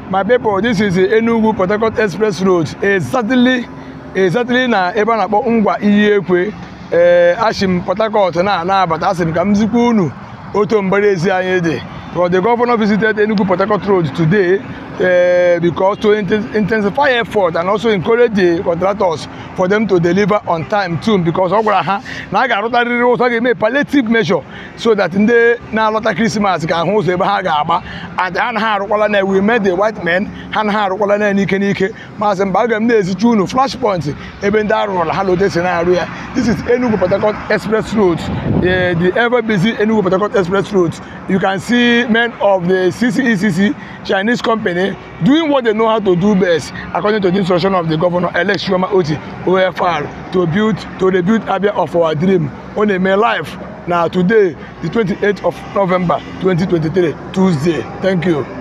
my people this is the enugu port harcourt express road exactly exactly na ebe a na-akpọ ngwa iyi ekwe ee achị m port harcourt na-anabata asị m ka m zikwa unu otu mbara ezi anyị dị because the governor visited enugu port harcourt road today uh, because to inten intensify effort and also encourage the contractors for them to deliver on time too because ọ gwara ha na a ga-arụtarịrị ụzọ a ga-eme palliative measure so that ndị na-alọta krismas ga-ahụ ụzọ ebe ha ga-agba and ha na ha arụkwala na we met the white men ha na ha arụkwala na n'ike n'ike masị mba aga m na-ezicha unu flash point ebe ndị arụrụla ha lote si na-arụ ya this is enugu port harcourt express road the, the ever busy enugu port harcourt express road you can see men of the ccecc chinese company doing what they know how to do best according to the instruction of the governor elect Chioma Oti OFR to build to rebuild Abia of our dream on a May life na today the 28th of November 2023 Tuesday thank you.